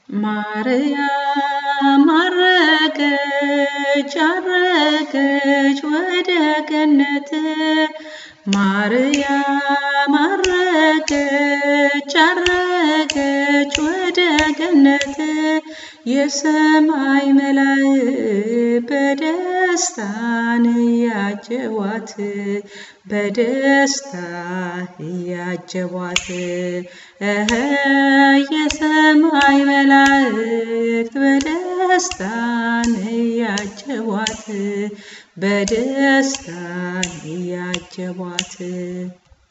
ማርያም አረገች አረገች ወደ ገነት ማርያም አረገች አረገች ወደ ገነት የሰማይ መላእክት በደስታን እያጀቧት በደስታ እያጀቧት እህ የሰማይ መላእክት በደስታን እያጀቧት በደስታ እያጀቧት